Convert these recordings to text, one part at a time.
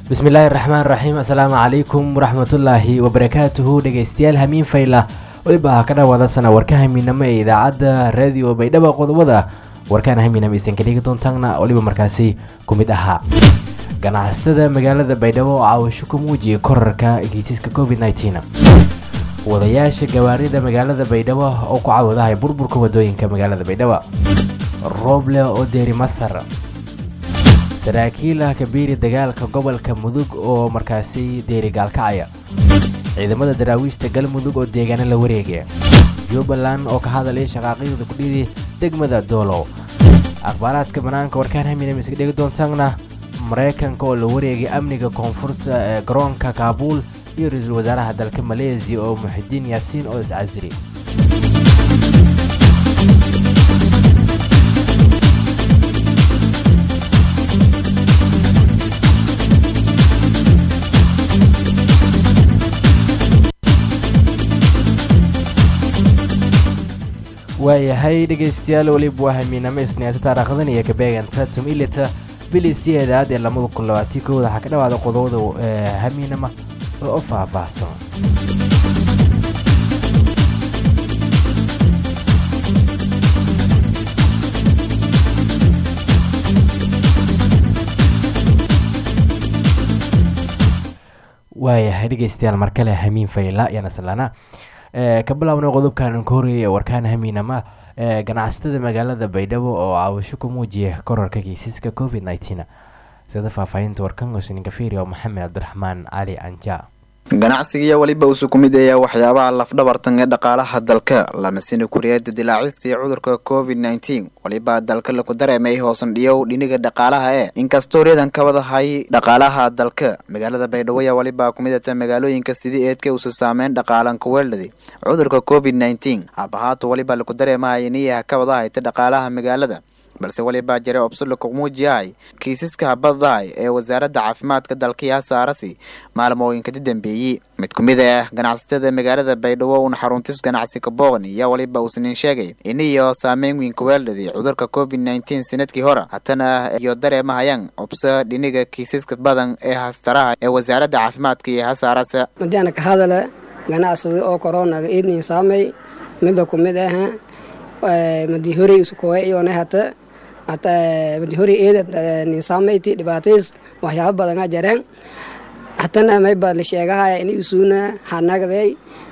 bismillaahi raxmaan raxiim assalaamu calaykum waraxmatullaahi wabarakaatuhu dhegeystayaal hamiin fayla weliba ha ka dhawaada sana warka hamiinamo ee idaacadda raadiyo baydhabo qodobada warkaan hamiinamo aysan ka dhigi doontaana weliba markaasi ku mid ahaa ganacsatada magaalada baydhabo oo caawasho ku muujiyay korarka kiisaska covid nteen wadayaasha gawaarida magaalada baydhabo oo ku cawadahay burburka wadooyinka magaalada baydhabo rooble oo deeri masar saraakiila kabiiri dagaalka gobolka mudug oo markaasi deeri gaalkacaya ciidamada daraawiishta galmudug oo deegaano la wareegaya jubbaland oo ka hadalaya shaqaaqiiqda kudhidi degmada doolow akhbaaraadka banaanka warkaan haminam iska dhegi doontaana maraykanka oo la wareegay amniga koonfurta ee garoonka kaabuul iyo ra-iisul wasaaraha dalka maleesiya oo muxidiin yaasiin oo iscasiri waayahay dhegaystayaal weliba waa hamiinamo isniinta taariikhdan iyo kabeeganta tumilita bili sideedaad ee lamada kun labaatii kooda waxaa ka dhawaada qodobada hamiinama oo faahfaahsan waayahay dhegaystayaal mar kale hamiin fayla iyo naslana ka bilaabna qodobkan ka horeeyay warkaan hamiinama ganacsatada magaalada baydhabo oo caawasho ku muujiya korarka kiisaska covid nteen sida faahfaahinta warkan hosninka firia maxamed cabdiraxmaan cali anja ganacsigiiyo weliba usu ku mid ayaa waxyaabaha lafdhabartan ee dhaqaalaha dalka lamasina kuriyada dilaacista iyo cudurka covid nteen weliba dalka laku dareemay hoosan dhiyow dhiniga dhaqaalaha ee inkastoo reedan ka wadahay dhaqaalaha dalka magaalada baydhabo ayaa weliba ku midata magaalooyinka sidii eedka usa saameyn dhaqaalan ku weeldhaday cudurka covid nteen habahaatu weliba laku dareemahay iniyaha ka wadahayta dhaqaalaha magaalada balse weliba jare obsulo kumuujiyahay kiisaska habadahay ee wasaaradda caafimaadka dalkiya saarasi maalmooyinka dambeeyey mid ku mid ah ganacsatada magaalada baydhabo uuna xaruntis ganacsi ka booqni ayaa weliba uusnin sheegay iniyo saameyn weyn kuweeldhaday cudurka covid nteen sanadkii hore hatana iyo dareemahayaan obso dhiniga kiisaska badan ee hastaraha ee wasaaradda caafimaadka iyo hasaarase madiana ka hadale ganacsada oo koronaga idnin saamey midba ku mid ah madi horey iskoe iyona hata hata madi horey eeda ninsaamayti dhibaatays waxyaaba badan a jareen hatana mayba la sheegahaya ini isuuna hanagday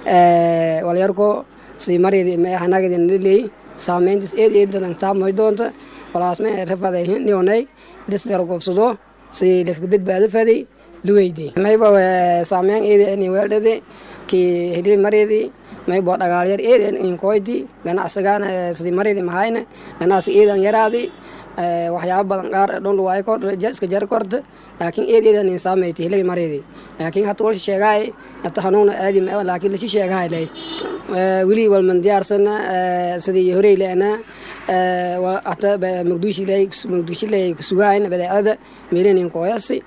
walyarko si mareedi me hanagdi naliley saameyntis eed eed badan taamay doonta walaasme rafaday nionay disgar gobsado si lafka badbaado faday luweydi mayba saameyn eedi ini weeldhade ki hili mareedi maybo dhagaalyar eeden inkoyti ganacsigaana sidi maridi mahayna ganacsi eedan yaraadi waxyaaba badan qaar dhon waay kor iska jar korta laakiin eed eedan insaameyti hilay maridi laakiin hata walshi sheegaay hata hanuuna aadi ma laakiin lashi sheegaay lay wili walman diyaarsana sidii horey leena hata mugdishilay mugdishilay kusugaayna badeecada meelinin kooyasi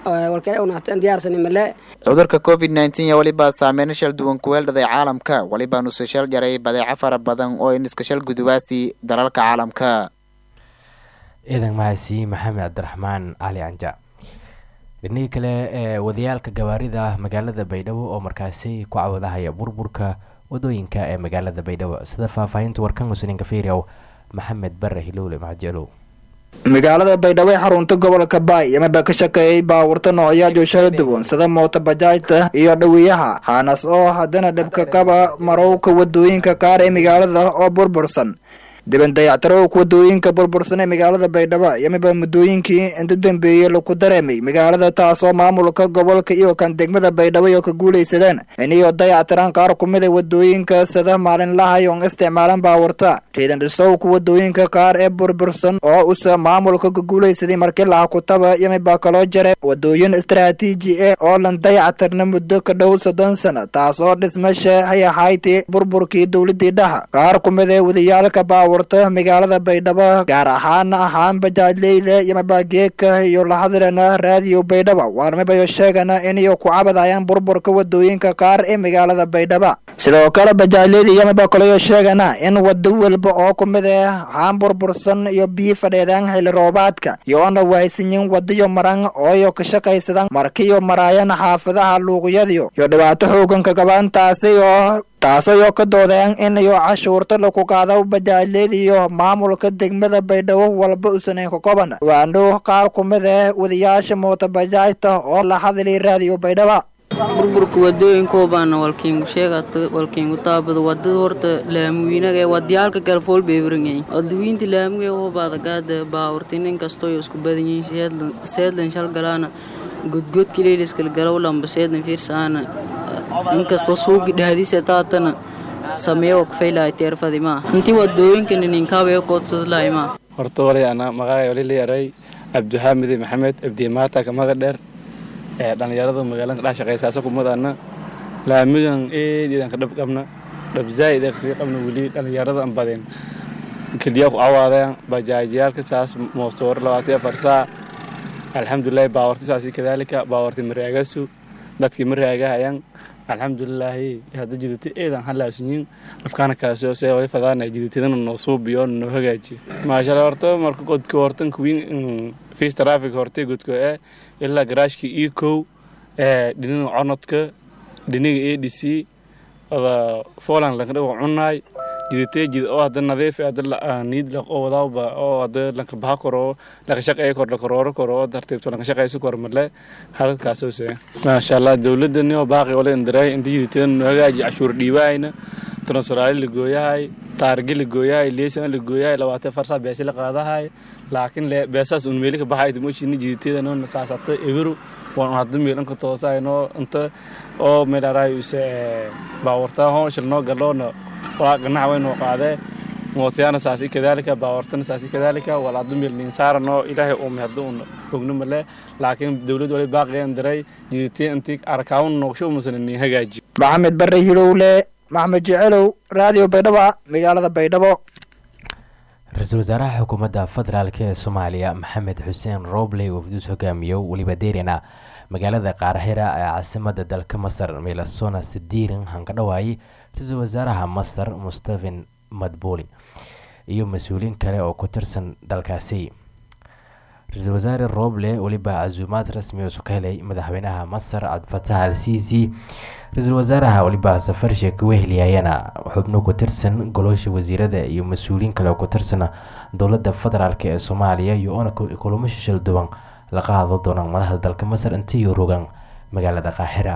cudurka covid nteen weliba saameyn shal duwan kuweeldhaday caalamka weliba nuse shal jaray badeeco fara badan oo iniska shal gudubaasi dalalka caalamka ciidan mahadsi maxamed cabdiraxmaan cali anja dhinihii kale ee wadayaalka gawaarida magaalada baydhabo oo markaasi ku cawadahaya burburka wadooyinka ee magaalada baydhabo sida faahfaahinta warkan husninka fiiriow maxamed bare hilowle macjelow magaalada baydhabo ee xarunta gobolka baay yamaba ka shakeeyay baawarta noocyaad shala duwan sida moota bajaajta iyo dhawiyaha haanas oo haddana dhibka qaba marowka wadooyinka qaar ee magaalada oo burbursan diban dayactirowka wadooyinka burbursan ee magaalada baydhabo yamaba muddooyinkii inta dambeeyey laku dareemay magaalada taasoo maamulka gobolka iyo kan degmada baydhabo iyo ka guulaysadeen iniyo dayactiraan qaar ku mida wadooyinka sida maalinlaha yoon isticmaalan baawarta riidan dhisowka wadooyinka qaar ee burbursan oo usa maamulka ka guulaysaday markii laha kutaba yamiba kaloo jare wadooyin istaraatiiji ah oo lan dayactirna muddo ka dhow soddon sana taasoo dhismasha hayahayti burburkii dowladii dhaha qaar ku mida wadayaalka baawar baawarta magaalada baydhabo gaar ahaan ahaan bajaajleyda iyo mabaageeka iyo lahadlana raadiyo baydhabo waarmabayo sheegana inayo ku cabadayaan burburka wadooyinka qaar ee magaalada baydhabo sidoo kale bajaajleyda iyo mabakolayo sheegana in wado walba oo kumid ah haan burbursan iyo biyi fadheedaan xili roobaadka iyoona waysanyin wadiyo maran ooyo ka shaqaysadan markiyo maraayan xaafadaha luuqyadiyo iyo dhibaato xoogan ka qabaan taasi oo taasayoo ka doodeen inayo cashuurta laku qaado bajaajleed iyo maamulka degmada baydhabo walba usaneyn ka koban waano qaar kumid ah wadayaasha mootobajaajta oo la hadlay raadiyo baydhaba burburka wadooyinkoobaana walkiingu sheegata walkiingu taabada wadada horta laamuwiinaga ee wadiyaalka kale fool bay waranyahin wadawiinta laamuga hoobaada gaada baawurti nin kastoo isku badan yihiin seedlan shal galaana godgodka leeliskala galow lamba seedlan fiirsaana inkastoo suugi dhahdiisa taatana sameeyo kafaylahay teerfadi maa intii wadooyinkana ninkaabaya koodsadalahay maa horta wali ana magacay wali leeyahay cabdixaamid maxamed abdimaata kamaga dheer ee dhallinyarada magaalada dhex shaqaysaasa kumadana laamigan eedidan ka dhab qabna dhab zaa'id ee kasii qabna weli dhallinyarada an badeen keliya ku awaadeen bajaajyaalka saas moostoor labaatan afar saa alxamdulilahi baawarti saasi kadaalika baawarti maraagasu dadkii maraagahayaan alxamdulilaahi hadda jidata eedan halaasunyin afkaana kaasoo see wali fadaana jidatadana noo suubiyo noo hagaajiyo maashala horta marka godka hortan kuwiin fiis traffic hortay godka ee ilaa garaashka io kow ee dhinaga conodka dhinaga a d c oda foland lankadhago cunaay jidate jid oo hadda nadiif hadda niid oo wadaawba oo hadda lanka baha koro lanka shaqeeya kor la korooro koro oo tartiibto lanka shaqeysa kor male halkaasoo see maasha allah dowladani oo baaqi ole indiray inta jidateeda noo hagaaji cashuur dhiibaayna transferaali la gooyahay taargi la gooyahay leesan la gooyahay labaatan farsaa beesi la qaadahay laakiin beesaas un meeli ka baxay timoshini jidateeda noo saasata eberu waan hadda meelanka toosayno inta oo meelaray use baawartaa hooshal noo galoona waa ganaca waynoo qaadee mootayaana saasi kadaalika baawartana saasi kadaalika walaadu meel ninsaarano ilaahay uume hadda un ogno male laakiin dowlad wali baaqiyan diray jiditee intii arkaawun noogsho umasana nin hagaaji maxamed bare hilowle maxamed jecelow raadiyo baydhabo magaalada baydhabo ra-iisul wasaaraha xukuumadda federaalk ee soomaaliya maxamed xuseen robley oo fudus hogaamiyo weliba deerina magaalada qaarahira ee caasimada dalka masar melasona sidiirin hankadhawaay ra-iisul wasaaraha masar mustafen madbuli iyo mas-uuliin kale oo ku tirsan dalkaasi ra-iisul wasaare roble weliba casuumaad rasmi oo ka helay madaxweynaha masar cabdifatax al sisi ra-iisul wasaaraha weliba safar sheeka weheliyayana xubno ku tirsan goloosha wasiirada iyo mas-uuliyiin kale oo ku tirsan dowladda federaalk ee soomaaliya iyo oona kulamo shishal duwan la qaado doonaan madaxda dalka masar intiiyo rogan magaalada qaahira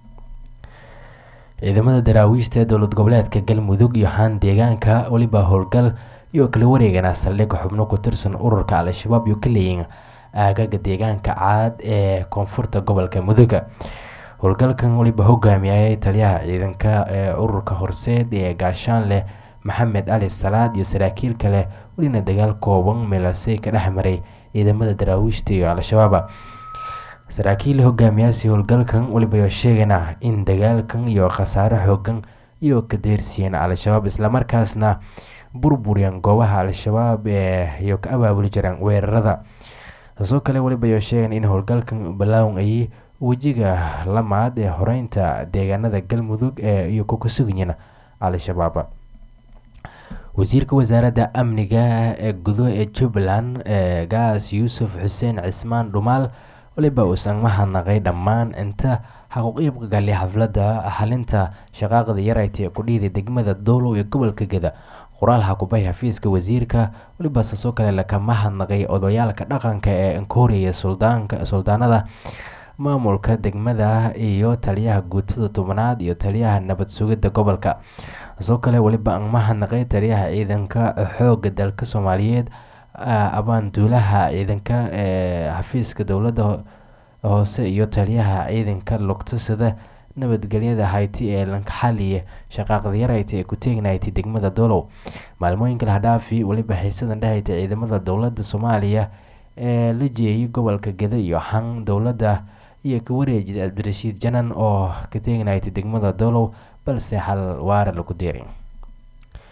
ciidamada daraawiishta ee dowlad goboleedka galmudug iyo haan deegaanka weliba howlgal iyo kala wareegana saldhig xubno ku tirsan ururka al-shabaab iyo ka leeyiin aagaga deegaanka caad ee koonfurta gobolka muduga howlgalkan weliba hogaamiyayay taliyaha ciidanka ee ururka horseed ee gaashaanleh maxamed cali salaad iyo saraakiil kale welina dagaal kooban meelasey ka dhex maray ciidamada daraawiishta iyo al-shabaab saraakiil hogaamiyaasi howlgalkan weliba sheegana in dagaalkan iyo khasaare xoogan iyo ka deersiiyeen al-shabaab islamarkaasna burburiyaan goobaha al-shabaab ee iyo ka abaabuli jiraan weerarada taasoo kale weliba sheegan in howlgalkan balaawan ay wejiga lamaad ee horeynta deegaanada galmudug ee iyo ku kasugayiin al-shabaab wasiirka wasaaradda amniga ee gudo ee jubbaland ee gaas yuusuf xuseen cismaan dhumaal waliba uusan mahadnaqay dhammaan inta xaquuqiibka galay xafladda xalinta shaqaaqda yarayta ee kudhiiday degmada doolow ee gobolka geda qoraal xakubay xafiiska wasiirka weliba saasoo kale laka mahadnaqay odayaalka dhaqanka ee ankooriya suldaanada maamulka degmada iyo taliyaha guutada tobanaad iyo taliyaha nabad sugidda gobolka taasoo kale weliba aan mahadnaqay taliyaha ciidanka xooga dalka soomaaliyeed abaanduulaha ciidanka ee xafiiska dowladda hoose iyo taliyaha ciidanka lugtasada nabadgelyada hayti ee lankaxaliye shaqaaqda yarayta ee ku teegnaytay degmada doolow maalmooyinka lahadhaafi weliba xiisadan dhehayta ciidamada dowladda soomaaliya ee la jeeyay gobolka geda iyo xan dowladda iyo ka wareejida cabdirashiid janan oo ka teegnaytay degmada doolow balse hal waara lagu deeray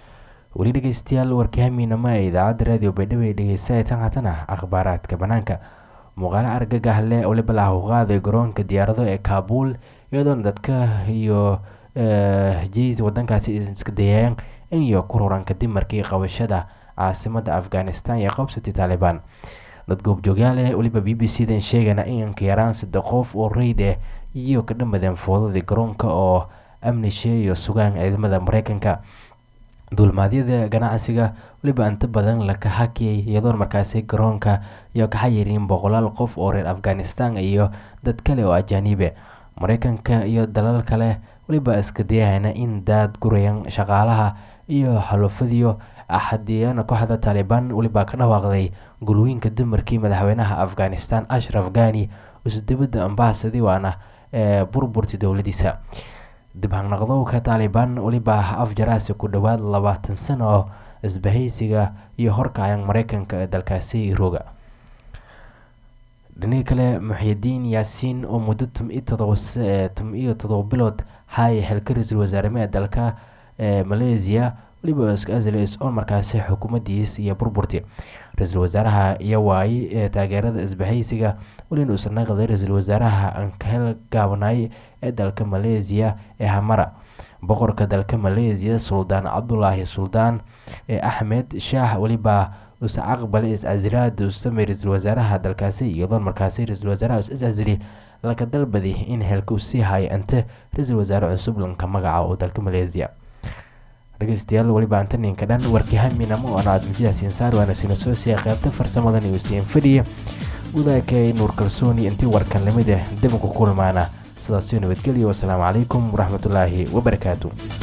weli dhegeystayaal warkii hamiinama ee idaacadda raadiyo baydhabo ee dhegeysataan haatana akhbaaraadka banaanka muuqaalo argagax leh oo libalaa u qaaday garoonka diyaarado ee kaabuul iyadoona dadka iyo jes wadankaasi iska dayeen in iyo ku ruran kadib markii qabashada caasimada afghanistan iyo qabsatay taalibaan dad goobjoogyaal eh weliba b b c dan sheegana inanka yaraan saddex qof oo reyd ah iyo ka dhamadeen foodadii garoonka oo amnishe iyo sugaan ciidamada mareykanka duulmaadyada ganacsiga weliba inta badan laka hakiyay iyadoon markaasi garoonka iyo ka xayiriin boqolaal qof oo reer afghanistan iyo dad kale oo ajaanibe mareykanka iyo dalal kale weliba iska dayahayna in daad gurayan shaqaalaha iyo xalufadiyo axadiyana kooxda taalibaan weliba ka dhawaaqday gulooyinka dumarkii madaxweynaha afghanistan ashraf ghani usu dibadda ambahasadi waana ee burburti dowladiisa dib hanaqdowka taalibaan weliba afjaraasi ku dhowaad labaatan sano oo isbahaysiga iyo horkacan mareykanka ee dalkaasi roga dhinihi kale muxyidiin yaasiin oo muddo tum iyo todoba bilood haya xilka ra-iisul wasaareme ee dalka ee malaysia weliba iska aslis oo markaasi xukuumadiis iyo burburti ra-iisul wasaaraha iyo waaye ee taageerada isbahaysiga welina uusan naqday ra-iisul wasaaraha ankahel gaabanaay ee dalka malaysia ee hamara boqorka dalka malaysia suldaan cabdulaahi suldaan ee axmed shaah weliba usa aqbalay is-casiraada uu samey ra-iisul wasaaraha dalkaasi iyadoon markaasi ra-iisul wasaaraha is is-casili laka dalbaday in helka uu sii hayo ante ra-iisul wasaare cusub lanka magaca oo dalka malaysia dhegeystayaal weliba antaninka dhan warkii haminamo oo aad mujidaas insaar waana sina soo siiya qaybta farsamadan iyo siin fadhiya gudaakay nuur kalsooni intii warkan lamid ah dib ku kulmaana sidaas iyo nabadgelyo wasalaamu calaykum waraxmatullaahi wabarakaatu